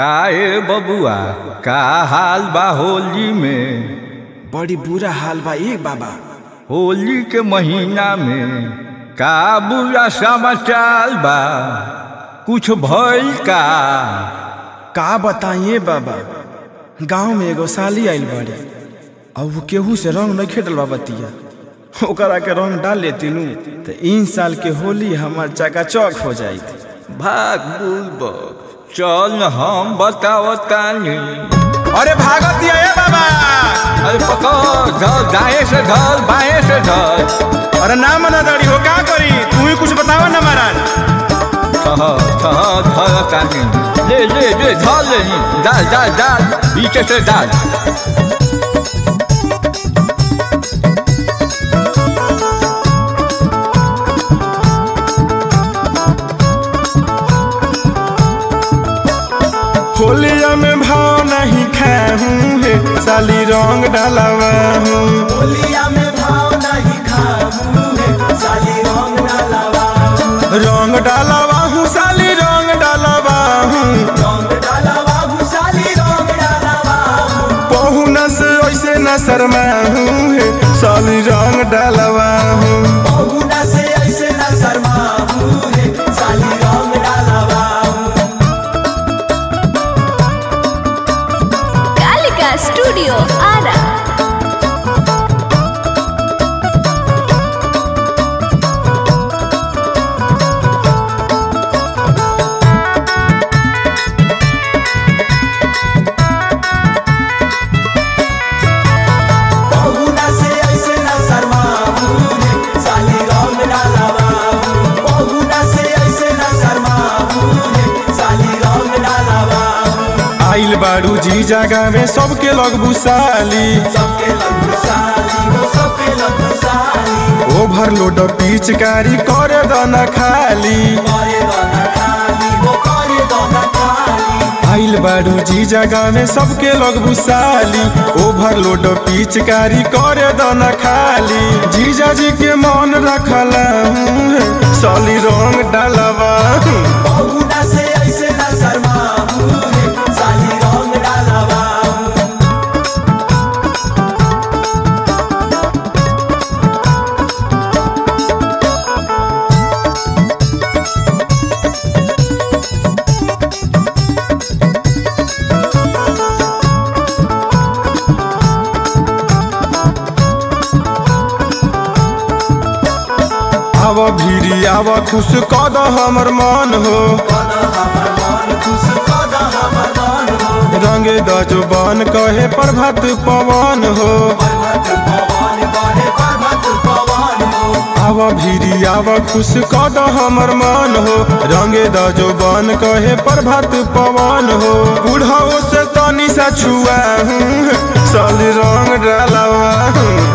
काहे बबुआ का हाल बा होली में बड़ी बुरा हाल बा ए बाबा होली के महीना में का बुरा समाचार बा कुछ भइल का का बताइए बाबा गांव में एगो साली आइल बाड़ी और वो केहू से रंग नहीं खेटल बा बतिया ओकरा के रंग डाल लेती नु तो इन साल के होली हमार चकाचौक हो जाई भाग बुलबक चल न हम बतावतानी अरे भागत दिया ए बाबा अरे पकड़ धर दाएं से धर बाएं से धर अरे ना मना दड़ी हो का करी तू ही कुछ बतावा ना महाराज ठहर ठहर धर तानी ले ले ले धर ले डाल डाल डाल पीछे से डाल होलिया में भाव नहीं खाऊं है साली रंग डालवा हूँ होलिया में भाव नहीं खाऊं है साली रंग डालवा रंग डालवा हूँ साली रंग डालवा हूँ रंग डालवा हूँ साली रंग डालवा पहुना से ऐसे न शर्मा हूँ है साली रंग डालवा हूँ बहुना से ऐसे न शर्मा हूँ है साली रंग डालवा कालिका स्टूडियो आरा बहुना से ऐसे न शर्मा हूँ है साली रंग डालवा बहुना से ऐसे न शर्मा हूँ है साली रंग डालवा आइल बाड़ू जी जगह में सबके लग बुसाली सबके लग साली वो सबके लग साली ओवरलोड पिचकारी करे दना खाली करे दोना खाली वो करे दोना खाली आइल बाड़ू जी जगह में सबके लग बुसाली ओवरलोड पिचकारी करे दना खाली जीजा जी के मन रखला हूँ साली रंग डालवा हूँ। बहुना से ऐसे न शर्मा हूँ है साली रंग डालवा आव भीरी आव खुश कद हमर मन हो कद हमर मन खुश कद हमर मन हो रंगे दजबन कहे प्रभात पवन हो पर्वत पवन बहे पर्वत पवन हो आव भीरी आव खुश कद हमर मन हो रंगे दजबन कहे प्रभात पवन हो बूढ़ो से तनी सा छुआ हूँ साली रंग डालवा हूँ